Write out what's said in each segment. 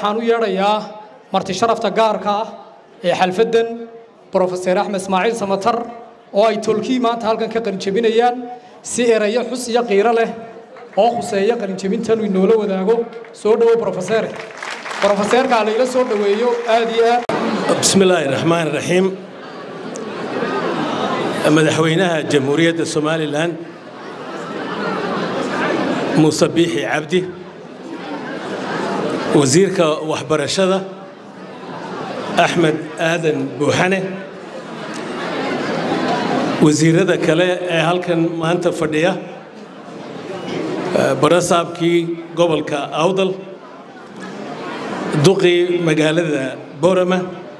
waxaan u yeedhayaa marti sharafta gaarka ah ee xalfaddan brofeser axmed ismaaciil samatar oo ay tolkii maanta halkan ka qalinjebinayaan si erayo xus iyo qiiro leh oo khuseeya qalinjebintan uu inoola wadaago soo dhowow brofesere brofeseerka ha layla soo dhoweeyo aad iyo aad بسم الله الرحمن الرحيم مدحوينها جمهورية الصومالي الآن موسى بيحي عبدي وزيرك وحبرشدة أحمد آدم بوحنة وزيرada kale ee halkan maanta fadhiya barasaabkii gobolka awdal duqii magaalada borama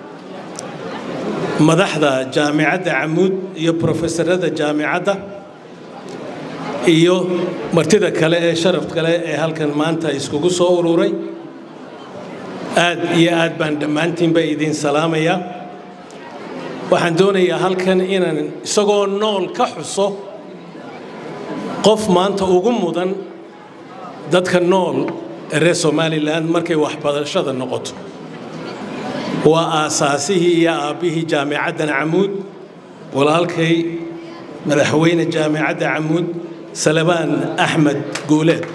madaxda jaamicadda camuud iyo brofesorada jaamicadda iyo martida kale ee sharaf kale ee halkan maanta iskugu soo ururay aad iyo aad baan dhammaantiinba idiin salaamayaa waxaan doonayaa halkan inaan isagoo nool ka xuso qof maanta ugu mudan dadka nool ee reer somalilan markay waxbarashada noqoto waa aasaasihii iyo aabbihii jaamicaddan camuud walaalkay madaxweyne jaamicadda camuud salabaan axmed guuleed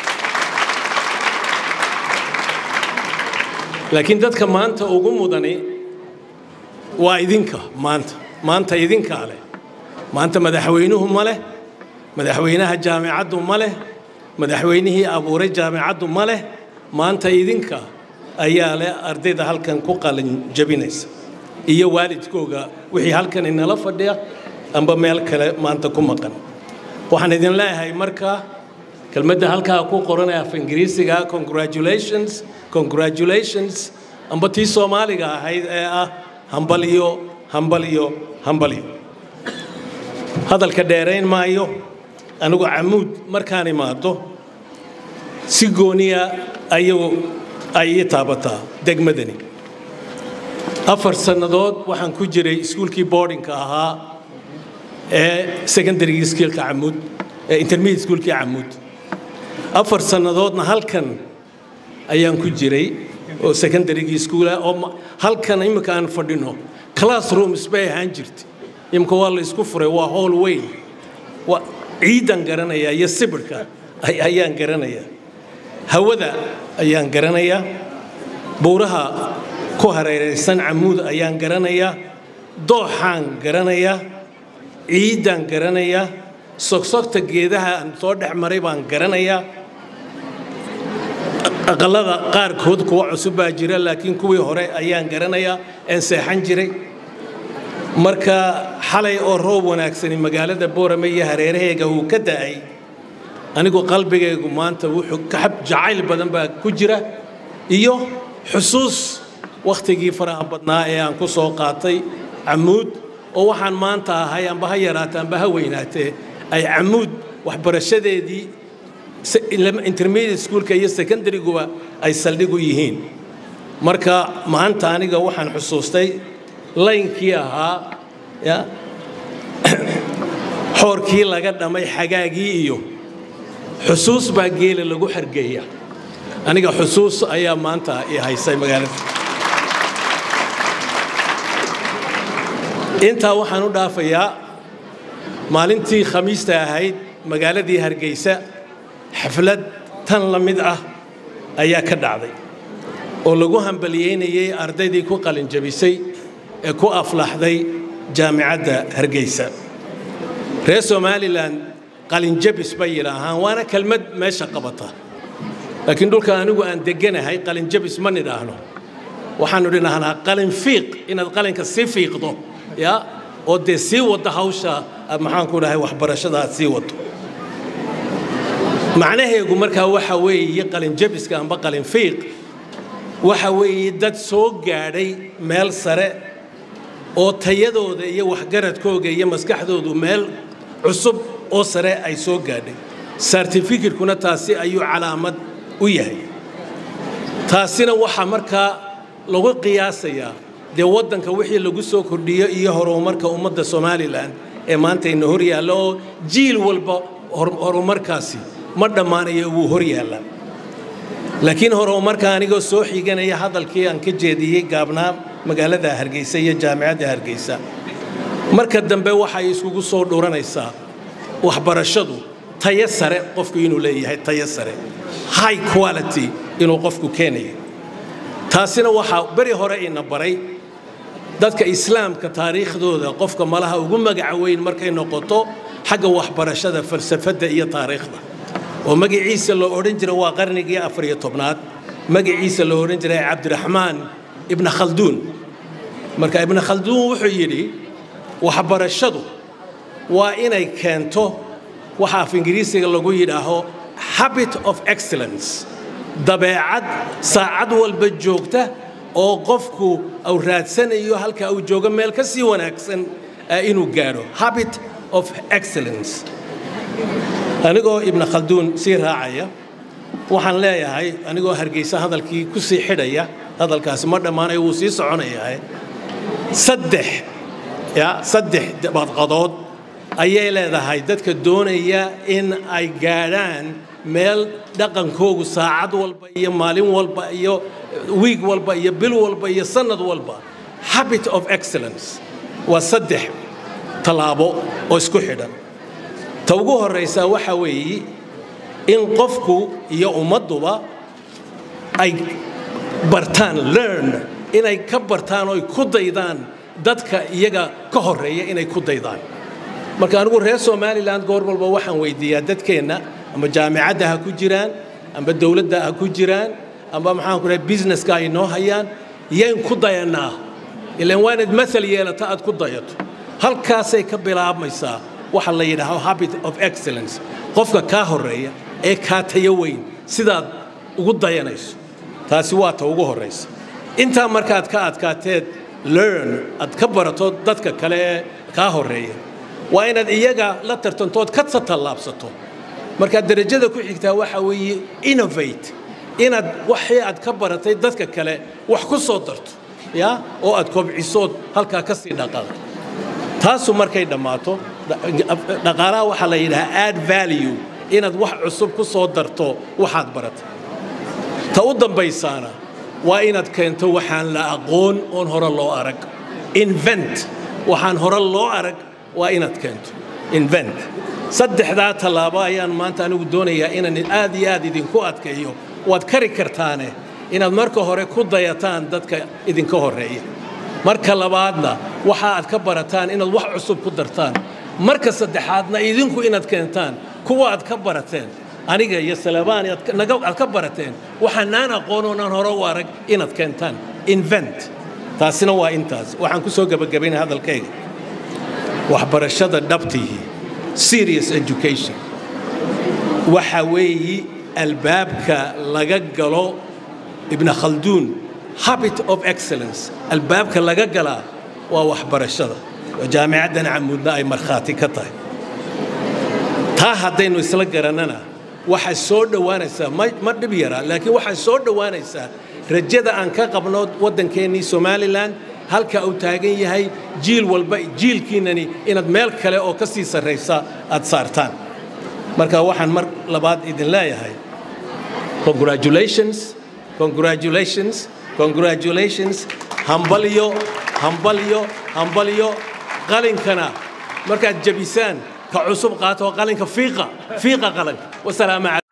laakiin dadka maanta ugu mudani waa idinka maanta maanta idinkaa leh maanta madaxweynuhu ma leh madaxweynaha jaamicaddu ma leh madaxweynihii abuuray jaamicaddu ma leh maanta idinka ayaa leh ardayda halkan ku qalin jabinaysa iyo waalidkooga wixii halkan inala fadhiya amba meel kale maanta ku maqan waxaan idin leeyahay markaa kelmadda halkaa ku qoranaya af ingiriisiga congratulations congratulations amba tii soomaaliga ahayd ee ah hambalyo hambalyo hambalyo hadalka dheerayn maayo anigu camuud markaan imaado si gooniya ayuu ay ii taabataa degmadani afar sannadood waxaan ku jiray iskuulkii boardingka ahaa ee secondarygii skillka camuud ee intermediate schoolkii camuud afar sannadoodna halkan ayaan ku jiray oo secondarygii schoola oo halkan imika aan fadhino classrooms bay ahaan jirtay imika waa la isku furay waa hall weyn waa ciidan garanaya iyo sibirhka ayaan garanaya hawada ayaan garanayaa buuraha ku hareeraysan camuud ayaan garanayaa dooxaan garanayaa ciiddaan garanayaa sogsogta geedaha aan soo dhex maray baan garanayaa aqallada qaarkood kuwa cusub baa jira laakiin kuwii hore ayaan garanayaa een seexan jiray marka xalay oo roob wanaagsani magaalada boorame iyo hareeraheega uu ka da'ay anigu qalbigaygu maanta wuxuu kaxab jacayl badan baa ku jira iyo xusuus wakhtigii faraha badnaa ee aan ku soo qaatay camuud oo waxaan maanta ahay amba ha yaraatee amba ha weynaatee ay camuud waxbarashadeedii intermediate schoolka iyo secondaryguba ay saldhig u yihiin marka maanta aniga waxaan xusuustay laynkii ahaa ya xoorkii laga dhamay xagaagii iyo xusuus baa geela lagu xargeeya aniga xusuus ayaa maanta i haysay magaalada intaa waxaan u dhaafayaa maalintii khamiista ahayd magaaladii hargeysa xaflad tan la mid ah ayaa ka dhacday oo lagu hambaliyeynayay ardaydii ku qalinjabisay ee ku aflaxday jaamicadda hargeysa reer somalilan qalinjabis bay yidhaahaan waana kelmad meesha qabata laakiin dhulka anigu aan deganahay qalinjabis ma nidhaahno waxaanu dhinahnaa qalin fiiq inaad qalinka sii fiiqdo ya oo dee sii waddo hawsha maxaanku dhahay waxbarashada aad sii waddo macnaheegu markaa waxa weeye qalinjabiska amba qalin fiiq waxa weeye dad soo gaadhay meel sare oo tayadooda iyo waxgaradkooga iyo maskaxdoodu meel cusub oo sare ay soo gaadhay sartifikirkuna taasi ayuu calaamad u yahay taasina waxaa markaa lagu qiyaasayaa dee waddanka wixii lagu soo kordhiyo iyo horumarka ummadda somalilan ee maanta ina hor yaalla oo jiil walba horumarkaasi ma dhammaanayo wuu hor yaallaa laakiin hore markaa anigoo soo xiganaya hadalkii aan ka jeediyey gaabnaa magaalada hargeysa iyo jaamicadda hargeysa marka dambe waxay iskugu soo dhuranaysaa waxbarashadu tayo sare qofku inuu leeyahay tayo sare high quality inuu qofku keenayo taasina waxaa beri hore ina baray dadka islaamka taariikhdooda qofka malaha ugu magaca weyn markay noqoto xagga waxbarashada falsafadda iyo taariikhda oo magaciisa loo odhan jiray waa qarnigii afariyo tobnaad magaciisa loo odhan jiray cabdiraxmaan ibna khalduun marka ibna khalduun wuxuu yidhi waxbarashadu waa inay keento waxa af ingiriisiga lagu yidhaaho habit of excellence dabeecad saacad walba joogta oo qofku uu raadsanayo halka uu joogo meel ka sii wanaagsan inuu gaadho habit of excellence anigoo ibna khalduun sii raacaya waxaan leeyahay anigoo hargeysa hadalkii ku sii xidhaya hadalkaasi ma dhammaanayo wuu sii soconayahay saddex ya saddex badqadood ayay leedahay dadka doonaya in ay gaadhaan meel dhaqankoogu saacad walba iyo maalin walba iyo wiig walba iyo bil walba iyo sannad walba habit of excellence waa saddex tallaabo oo isku xidhan ta ugu horraysaa waxaa weeye in qofku iyo ummadduba ay bartaan learn inay ka bartaan oo ay ku daydaan dadka iyaga ka horreeya inay ku daydaan marka anigu reer somalilan goor walba waxaan weydiiyaa dadkeenna ama jaamicadda ha ku jiraan amba dowladda ha ku jiraan amba maxaan ku dhahay businesska ay noo hayaan yayn ku dayannaa ilaan waa inaad maal yeelata aad ku dayato halkaasay ka bilaabmaysaa waxa la yidhaaho habit of excellence qofka kaa horreeya ee kaa tayo weyn sidaad ugu dayanayso taasi waa ta ugu horraysa intaa markaad ka adkaateed learn aad ka barato dadka kale ee kaa horreeya waa inaad iyaga la tartantood ka tallaabsato markaad derajada ku xigtaa waxa weeye innovate inaad waxii aad ka baratay dadka kale wax ku soo darto ya oo aad kobcisood halkaa ka sii dhaqaaqo taasu markay dhammaato dhaqaalaha waxaa la yidhahaa add value inaad wax cusub ku soo darto waxaad baratay ta u dambaysaana waa inaad keento waxaan la aqoon oon hore loo arag invent waxaan hore loo arag waa inaad keento invent saddexdaa tallaabo ayaan maanta anigu doonayaa inaan aad iyo aad idinku adkeeyo waad kari kartaane inaad marka hore ku dayataan dadka idinka horreeya marka labaadna waxa aad ka barataan inaad wax cusub ku dartaan marka saddexaadna idinku inaad keentaan kuwa aad ka barateen aniga iyo salabaan aad ka barateen waxaanaan aqoonoonan hore u arag inaad keentaan invent taasina waa intaas waxaan ku soo gebagabaynaya hadalkayga waxbarashada dhabtihi serious education waxa weeyi albaabka laga galo ibna khalduun habit of excellence albaabka laga galaa waa waxbarashada oo jaamicaddan camuudna ay markhaati ka tahay taa haddaynu isla garannana waxaa soo dhowaanaysaa ma dhib yaraa laakiin waxaa soo dhowaanaysaa rajada aan ka qabno waddankeennii somalilan halka uu taagan yahay jiil walba jiilkiinani inaad meel kale oo ka sii sarraysa aad saartaan marka waxaan mar labaad idin leeyahay congratulations congratulations congratulations hambalyo hambalyo hambalyo qalinkana markaad jabisaan ka cusub qaato qalinka fiiqa fiiqa qalanka wasalaamu